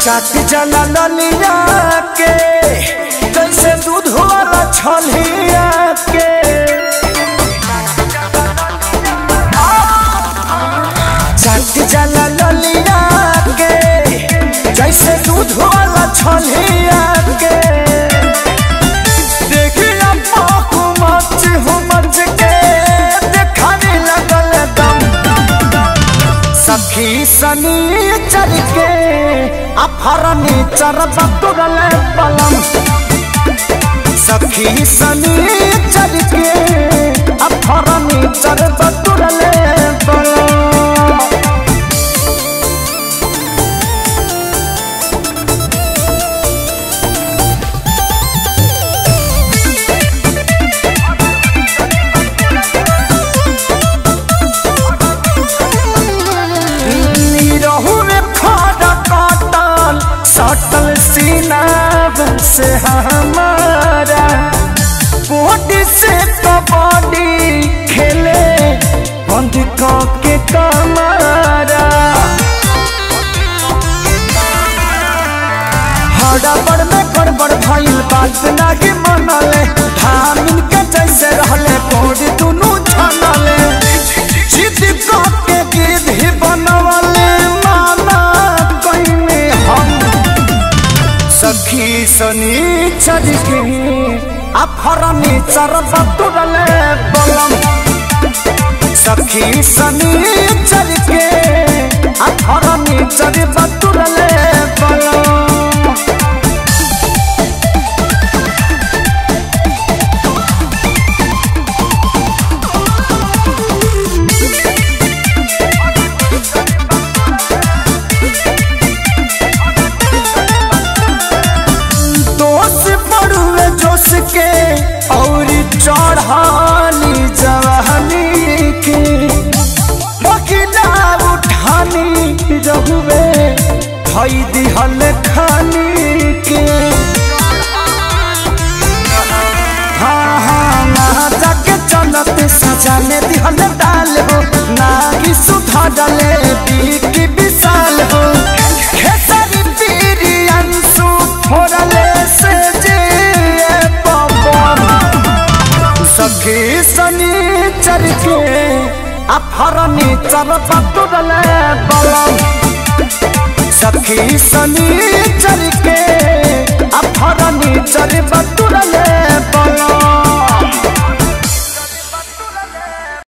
चाट जला ललिया के जैसे दूध वाला छलिया के चाट जला ललिया के जैसे दूध वाला छलिया के देखिया पाकू मच हो मच के देखाने लगल दम सखी सनी चल के अफरनी चरब तुरल पलम सखी सनी चल के अफरनी चरब तुरल पलम रहू में खड़ा काटल सटल सीना से हमारा बॉडी से कबड्डी खेले बंद के कमारा हड़बड़ में गड़बड़ भइल बात नाही मनले धामिन के जैसे रहले बॉडी दुनू छनले जिद के गिद्ध ही बनवले माना कइने हम सखी सनी चल के अफरनी चरब तुरले बलम सखी सनी चल के अफरनी चरब तुरले बलम दोष पड़ुए जोश के और चढ़ानी जवानी के बकिला उठानी रहुए धई दिहल खानी के हाँ हाँ ना जाके चलत सजाने दिहल डाल हो ना ही सुधा डाले बीकी विशाल हो खेसारी पीरी अंशु फोड़ले से जे पवन सखी सनी चर के अफरनी चर पतुरले बलम सखी सनी